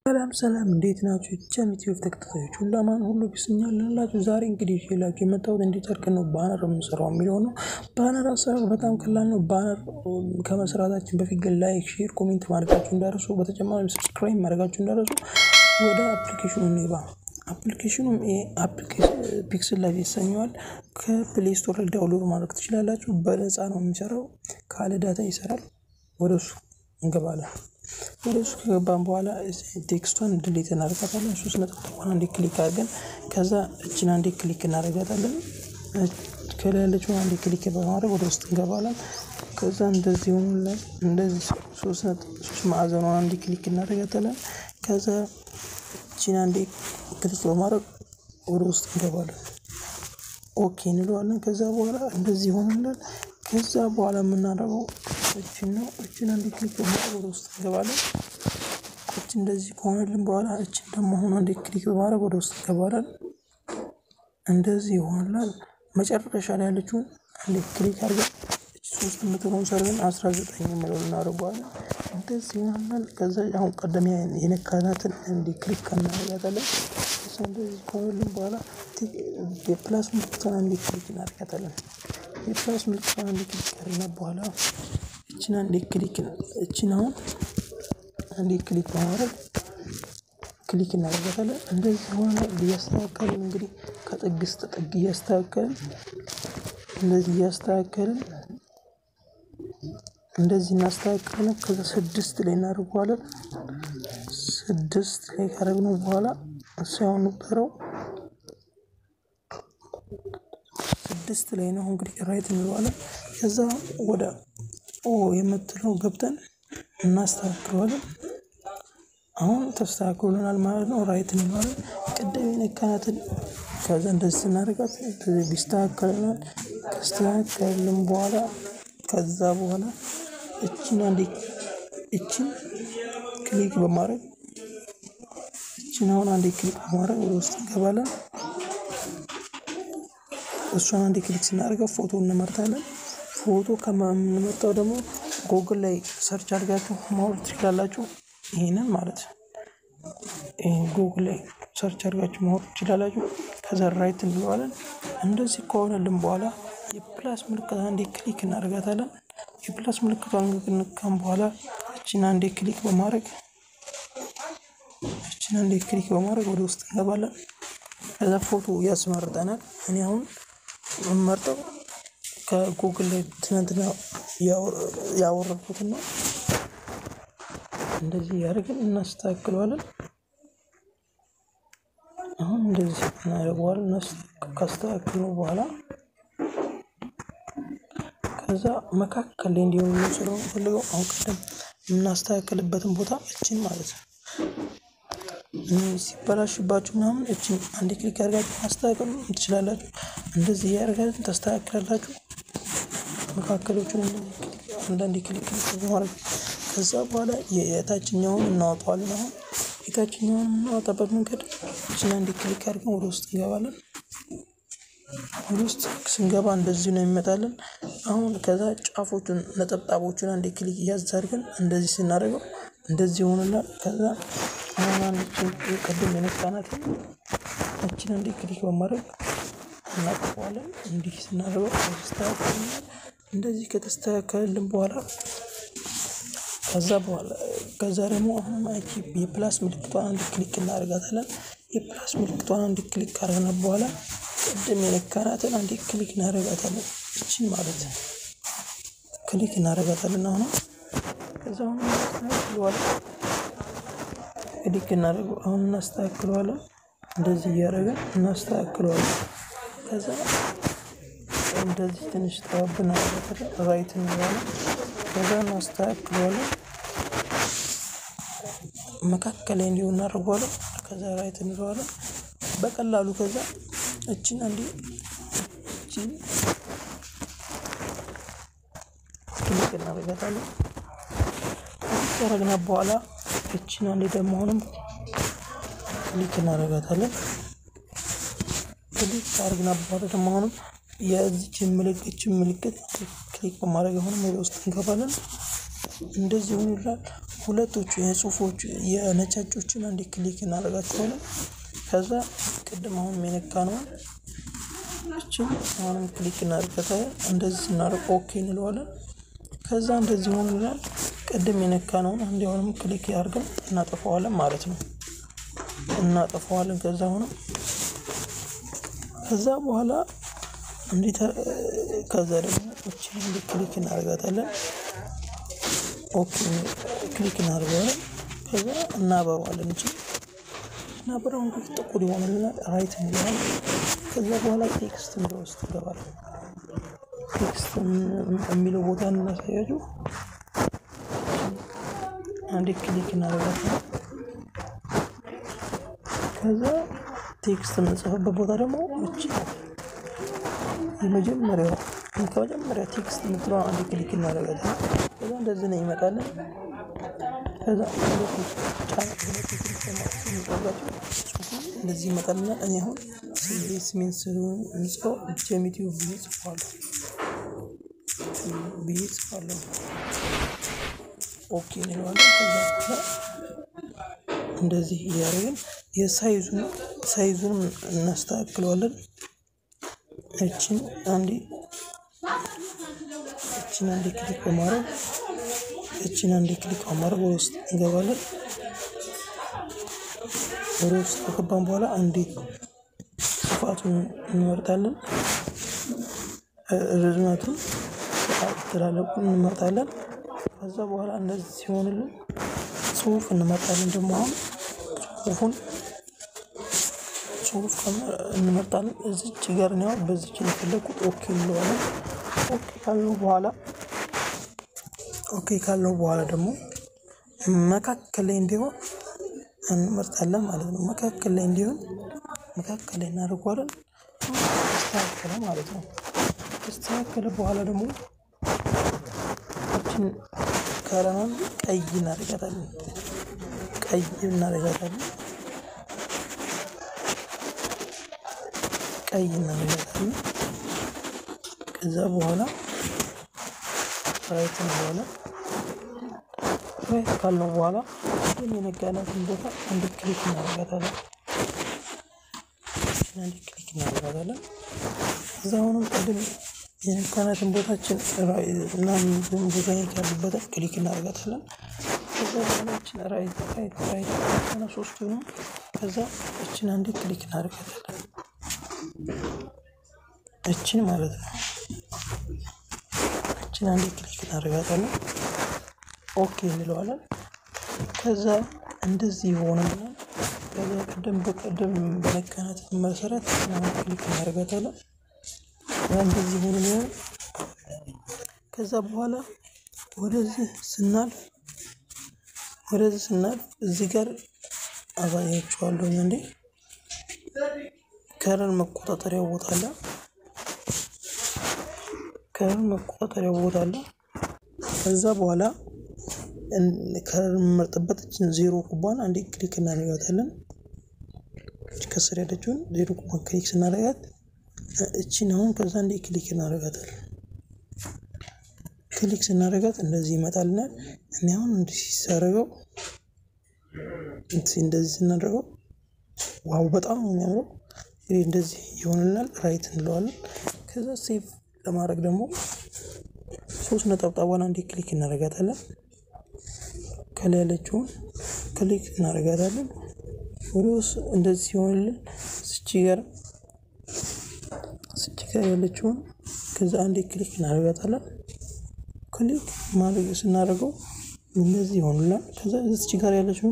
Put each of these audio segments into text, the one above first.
ሰላም ሰላም እንዴት ናችሁ? ቻም ዩቲዩብ ተከታታዮች ሁሉ አማን ሁሉ ቢስኛል ላላችሁ ዛሬ እንግዲህ ይዤላችሁ የመጣሁት እንዴት አድርገን ነው ባነር የምንሰራው የሚለው ነው። ባነር አሰራር በጣም ቀላል ነው። ባነር ከመስራታችን በፊት ግን ላይክ፣ ሼር፣ ኮሜንት ማድረጋችሁ እንዳረሱ፣ በተጨማሪ ሰብስክራይብ ማድረጋችሁ እንዳረሱ። ወደ አፕሊኬሽኑ እንግባ። አፕሊኬሽኑም ፒክስል ላይ ይሰኘዋል። ከፕሌይ ስቶር ላይ ዳውንሎድ ማድረግ ትችላላችሁ። በነፃ ነው የሚሰራው፣ ካለ ዳታ ይሰራል። ወደ እሱ እንገባለን። ወደ እሱ ከገባን በኋላ ቴክስቷን ድሌት እናደርጋታለን። ሶስት ነጠብጣቧን አንዴ ክሊክ አድርገን ከዛ እችን አንዴ ክሊክ እናደርጋታለን። ከላይ ያለችውን አንዴ ክሊክ በማድረግ ወደ ውስጥ እንገባለን። ከዛ እንደዚህ ሆኑለን። እንደዚህ ሶስት ማዕዘኗን አንዴ ክሊክ እናደርጋታለን። ከዛ እችን አንዴ ክሊክ በማድረግ ወደ ውስጥ እንገባለን። ኦኬ እንለዋለን። ከዛ በኋላ እንደዚህ ሆኑለን። ከዛ በኋላ የምናደርገው እችን ነው። እችን አንዴ ክሊክ በማድረግ ወደ ውስጥ እንገባለን። እች እንደዚህ ከሆነልን በኋላ እችን ደግሞ አሁን አንዴ ክሊክ በማድረግ ወደ ውስጥ እንገባለን። እንደዚህ ይሆናል። መጨረሻ ላይ ያለችውን አንዴ ክሊክ አድርገን ሶስት ምትሆን ሰርገን አስራ ዘጠኝ የምለውን እናደርገዋለን። እንደዚህ ይሆናል። ከዛ አሁን ቀደም የነካናትን እንዲ ክሊክ እናደርጋታለን። እንደዚህ ከሆነልን በኋላ የፕላስ ምልክቷን አንዴ ክሊክ እናደርጋታለን። የፕላስ ምልክቷን አንዴ ክሊክ ካደረግን በኋላ እችን አንዴ ክሊክ እችን አሁን አንዴ ክሊክ በማድረግ ክሊክ እናደርጋታለን። እንደዚህ ሆነ እያስተካከልን እንግዲህ ከጥግ እስከ ጥግ እያስተካከልን እንደዚህ እያስተካከልን እንደዚህ እናስተካክለን። ከዛ ስድስት ላይ እናደርገዋለን። ስድስት ላይ ካደረግነው በኋላ ሳይሆን ነበረው ስድስት ላይ ነው እንግዲህ ራይት እንለዋለን። ከዛ ወደ ኦ የምትለው ገብተን እናስተካክለዋለን። አሁን ተስተካክሎልናል ማለት ነው። ራይት እንለዋለን። ቅድም የነካናትን ከዛ እንደዚህ ስናደርጋት ቢስተካከልናል። ከስተካከልን በኋላ ከዛ በኋላ እችን አንዴ እችን ክሊክ በማድረግ እችን አሁን አንዴ ክሊክ በማድረግ ወደ ውስጥ እንገባለን። እሷን አንዴ ክሊክ ስናደርገው ፎቶ እንመርጣለን። ፎቶ ከምንመርጠው ደግሞ ጎግል ላይ ሰርች አድርጋችሁ ማውረድ ትችላላችሁ። ይህንን ማለት ጉግል ላይ ሰርች አድርጋችሁ ማወቅ ትችላላችሁ። ከዛ ራይት እንለዋለን። እንደዚህ ከሆነልን በኋላ የፕላስ ምልክት አንዴ ክሊክ እናደርጋታለን። የፕላስ ምልክቷን ንካም በኋላ እችን አንዴ ክሊክ በማድረግ እችን አንዴ ክሊክ በማድረግ ወደ ውስጥ እንገባለን። ከዛ ፎቶ ያስመርጠናል። እኔ አሁን የምመርጠው ከጉግል ላይ ትናንትና ያወረድኩትን ነው። እንደዚህ ያደርግን እናስተካክለዋለን። አሁን እንደዚህ እናደርገዋለን። ካስተካክልነው በኋላ ከዛ መካከል ላይ እንዲሆን ስለሆነ ፈልገው አሁን ቀደም የምናስተካክልበትን ቦታ እችን ማለት ነው ሲበላሽባችሁ ምናምን እችን አንድ ክሊክ ያደርጋችሁ ማስተካከል ትችላላችሁ። እንደዚህ እያደረጋችሁ ታስተካክላላችሁ። መካከሎቹን አንዳንድ ክሊክ ክሊክ በማድረግ ከዛ በኋላ የታችኛውን እናወጣዋለን። አሁን የታችኛውን የምናወጣበት መንገድ እችን አንድ ክሊክ አድርገን ወደ ውስጥ እንገባለን። ወደ ውስጥ ስንገባ እንደዚህ ነው የሚመጣልን። አሁን ከዛ ጫፎቹን ነጠብጣቦቹን አንድ ክሊክ እያዝ አድርገን እንደዚህ ስናደርገው እንደዚህ ይሆንላል። ከዛ አሁን አንችን ቅድም የነካናትን እችን አንዴ ክሊክ በማድረግ እናጥፈዋለን። እንዲህ ስናደርገው ተስተካከልናል። እንደዚህ ከተስተካከልልን በኋላ ከዛ በኋላ ከዛ ደግሞ አሁን አንቺ የፕላስ ምልክቷን አንድ ክሊክ እናደርጋታለን። የፕላስ ምልክቷን አንድ ክሊክ ካደረግን በኋላ ቅድም የነካናትን አንድ ክሊክ እናደርጋታለን። እችን ማለት ክሊክ እናደርጋታለን። አሁን ከዛ አሁን እናስተካክለዋለን። ክሊክ እናደርገው አሁን እናስተካክለዋለን። እንደዚህ እያደረግን እናስተካክለዋለን። ከዛ እንደዚህ ትንሽ ጠባብና ራይት እንለዋለን። ከዛ እናስተካክለዋለን። መካከል ላይ እንዲሆን እናደርገዋለን። ከዛ ራይት እንለዋለን በቀላሉ ከዛ እችን አንዴ እችን ክሊክ እናደርጋታለን። ካረግና በኋላ እችን አንዴ ደግሞ አሁንም ክሊክ እናደርጋታለን። ክሊክ ካረግና በኋላ ደግሞ አሁንም የዚችን ምልክት ምልክት ክሊክ በማድረግ አሁንም ወደ ውስጥ እንገባለን። እንደዚህ ሆኖ ይላል። ሁለቶቹ የጽሁፎቹ የነጫጮችን አንዴ ክሊክ እናደርጋቸዋለን። ከዛ ቅድም አሁን የነካነውን እችን አሁንም ክሊክ እናደርጋታለን። እንደዚህ ስናደርግ ኦኬ እንለዋለን። ከዛ እንደዚህ ሆኖልናል። ቅድም የነካነውን አንዴ አሁንም ክሊክ አድርገን እናጠፋዋለን ማለት ነው። እናጠፋዋለን ከዛ አሁንም ከዛ በኋላ እንዴት ከዛ ደግሞ እችን እንዲ ክሊክ እናደርጋታለን። ኦኬ ክሊክ እናደርገዋለን። ከዛ እናበረዋለን። እችን እናበረው እንግዲህ ጥቁር ይሆንልናል። ራይት እንለዋለን። ከዛ በኋላ ቴክስት የሚለው ውስጥ ይገባል። ቴክስት የሚለው ቦታ እናሳያችሁ። አንዴ ክሊክ እናደርጋታለን። ከዛ ቴክስት የምንጽፍበት ቦታ ደግሞ እቺ የመጀመሪያው ከመጀመሪያ ቴክስት የምትለዋ አንድ ክሊክ እናደርጋለን። ከዛ እንደዚህ ነው ይመጣልን። ከዛ እንደዚህ ይመጣልና እኔ አሁን ስሜን ስምጽፈው ጀሚቲው ብዬ ጽፏለሁ ብዬ ጽፏለሁ። ኦኬ እንለዋለን። ከዛ በኋላ እንደዚህ እያደረግን የሳይዙን ሳይዙንም እናስተካክለዋለን። እችን አንዴ እችን አንዴ ክሊክ በማድረግ እችን አንዴ ክሊክ በማድረግ ወደ ውስጥ እንገባለን። ወደ ውስጥ ከገባን በኋላ አንዴ ስፋቱን እንመርጣለን። ርዝመቱን ትላለቁን እንመርጣለን። ከዛ በኋላ እንደዚህ ሲሆንልን ጽሁፍ እንመርጣለን። ደግሞ አሁን ጽሁፉን ጽሁፍ እንመርጣለን። እዚች ጋር ነው በዚች የፈለኩት ኦኬ እንለዋለን። ኦኬ ካልነው በኋላ ኦኬ ካልነው በኋላ ደግሞ መካከል ላይ እንዲሆን እንመርጣለን ማለት ነው። መካከል ላይ እንዲሆን መካከል ላይ እናደርገዋለን። ተስተካከለ ማለት ነው። ከተስተካከለ በኋላ ደግሞ እችን ከለኗን ቀይ እናደርጋታለን። ቀይ እናደርጋታለን። ቀይ እናደርጋታለን። ከዛ በኋላ ራይት በኋላ ራይት ካልነው በኋላ ግን የነጋናትን ቦታ አንድ ክሊክ እናደርጋታለን። አንድ ክሊክ እናደርጋታለን። ከዛ አሁንም ቅድም የነካናትን ቦታችን ምናምን ቦታ ያሉበትን ክሊክ እናደርጋታለን። ከዛ በኋላ እችን ራይት ራይት ራይት ሆነ ሶስቱንም ከዛ እችን አንዴ ክሊክ እናደርጋታለን። እችን ማለት ነው። እችን አንዴ ክሊክ እናደርጋታለን። ኦኬ እንለዋለን። ከዛ እንደዚህ ይሆንልናል። ከዛ ቅድም በቀደም በነካናት መሰረት ክሊክ እናደርጋታለን። እንደዚህ ሆኖልናል። ከዛ በኋላ ወደዚህ ስናልፍ ወደዚህ ስናልፍ እዚህ ጋር አሳያችኋለሁ እንዴ ከለር መቆጣጠሪያ ቦታ አለ። ከለር መቆጣጠሪያ ቦታ አለ። ከዛ በኋላ ከለር የምመርጥበት እችን ዜሮ ኩባን አንዴ ክሊክ እናደርጋታለን። ከስር ያለችውን ዜሮ ኩባን ክሊክ ስናደርጋት እችን አሁን ከዛ እንዴ ክሊክ እናደርጋታለን። ክሊክ ስናደርጋት እንደዚህ ይመጣልናል። እኔ አሁን እንደዚህ ሲሳረገው እንደዚህ ስናደርገው ዋው በጣም ነው የሚያምረው። እንግዲህ እንደዚህ ይሆንልናል። ራይት እንለዋለን። ከዛ ሴቭ ለማድረግ ደግሞ ሶስት ነጠብጣቧን አንዴ ክሊክ እናደርጋታለን። ከላይ ያለችውን ክሊክ እናደርጋታለን። ወደ ውስጥ እንደዚህ ሲሆንልን ስቺ ጋር ስቺ ጋር ያለችውን ከዛ አንዴ ክሊክ እናደርጋታለን። ክሊክ ማድረግ ስናደርገው እንደዚህ ይሆንላል። ከዛ እዚች ጋር ያለችውን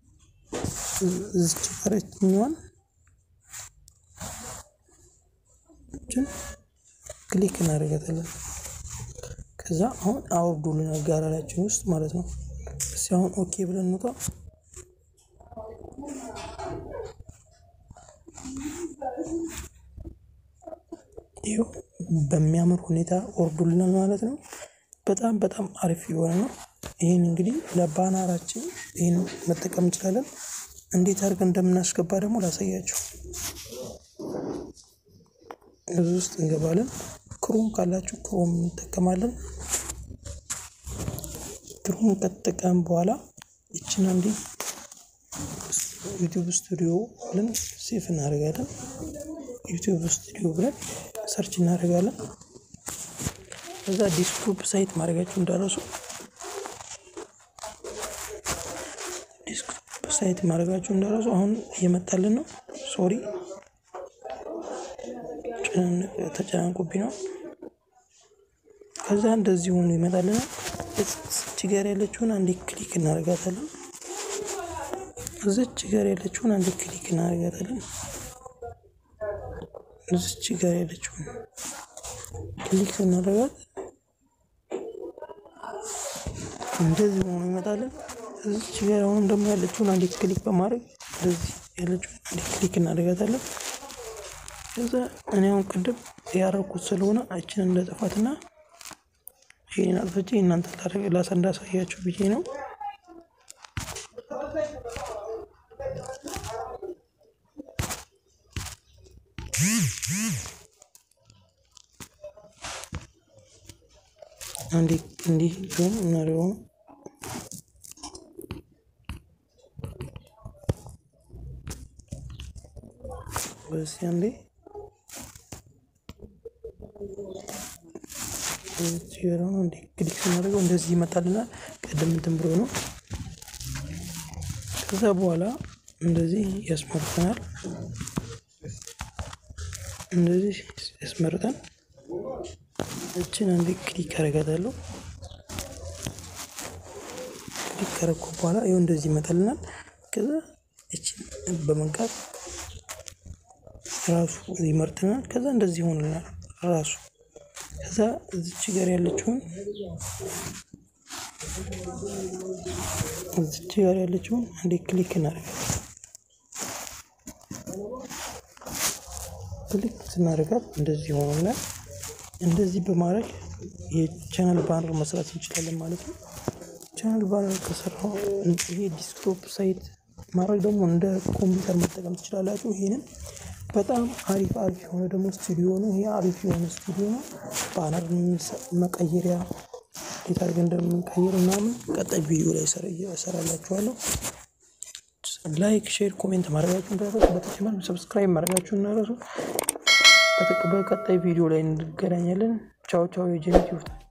እዚች ጋር ያችኛዋን ክሊክ እናደርጋታለን። ከዛ አሁን አውርዱልናል ጋራላችን ውስጥ ማለት ነው። እስኪ አሁን ኦኬ ብለን እንውጣ። ይኸው በሚያምር ሁኔታ ወርዱልናል ማለት ነው። በጣም በጣም አሪፍ የሆነ ነው። ይህን እንግዲህ ለባናራችን ይህን መጠቀም እንችላለን። እንዴት አድርገን እንደምናስገባ ደግሞ ላሳያችሁ። እዚህ ውስጥ እንገባለን። ክሮም ካላችሁ ክሮም እንጠቀማለን። ክሮም ከተጠቀም በኋላ ይችን አንዴ ዩቲዩብ ስቱዲዮ ብለን ሴፍ እናደርጋለን። ዩቲዩብ ስቱዲዮ ብለን ሰርች እናደርጋለን። ከዛ ዲስክቶፕ ሳይት ማድረጋችሁ እንዳረሱ ዲስክቶፕ ሳይት ማድረጋችሁ እንዳረሱ። አሁን እየመጣልን ነው። ሶሪ ተጨናንቆብኝ ነው። ከዛ እንደዚህ ሆኖ ይመጣልናል። እዚች ጋር ያለችውን አንዴ ክሊክ እናደርጋታለን። እዚች ጋር ያለችውን አንዴ ክሊክ እናደርጋታለን። እዚች ጋር ያለችውን ክሊክ ስናደርጋት እንደዚህ ሆኖ ይመጣልን። እዚች ጋር አሁን ደግሞ ያለችውን አንዴ ክሊክ በማድረግ እንደዚህ ያለችውን አንዴ ክሊክ እናደርጋታለን። ከዛ እኔ አሁን ቅድም ያረኩት ስለሆነ እችን እንደጠፋትና ይህን አጥፍቼ እናንተ ላሳ እንዳሳያችሁ ብዬ ነው። አንዴ እንዲህ ቢሆን እናደርገው ነው። በዚህ አንዴ ሲሆን እንዲ ክሊክ ስናደርገው እንደዚህ ይመጣልናል። ቀደም እንትን ብሎ ነው። ከዛ በኋላ እንደዚህ ያስመርጠናል። እንደዚህ ያስመርጠን እችን አንዴ ክሊክ አደርጋታለሁ። ክሊክ ካረኩ በኋላ ይኸው እንደዚህ ይመጣልናል። ከዛ እችን በመንካት ራሱ ይመርጥናል። ከዛ እንደዚህ ይሆንልናል ራሱ ከዛ እዚች ጋር ያለችውን እዚች ጋር ያለችውን አንዴ ክሊክ እናደርጋለን። ክሊክ ስናደርጋት እንደዚህ ሆኖልናል። እንደዚህ በማድረግ የቻናል ባነር መስራት እንችላለን ማለት ነው። ቻናል ባነር ከሰራው ይሄ ዲስክቶፕ ሳይት ማድረግ ደግሞ እንደ ኮምፒውተር መጠቀም ትችላላችሁ። ይሄንን በጣም አሪፍ አሪፍ የሆነ ደግሞ ስቱዲዮ ነው። ይሄ አሪፍ የሆነ ስቱዲዮ ነው። ባነር መቀየሪያ እንዴት አድርገን እንደምንቀይር ምናምን ቀጣይ ቪዲዮ ላይ እሰራላችኋለሁ። ላይክ፣ ሼር፣ ኮሜንት ማድረጋችሁ እንዳረሱ፣ በተጨማሪ ሰብስክራይብ ማድረጋችሁ እንዳረሱ። በቀጣይ ቪዲዮ ላይ እንገናኛለን። ቻው ቻው። የጀነት ይሁት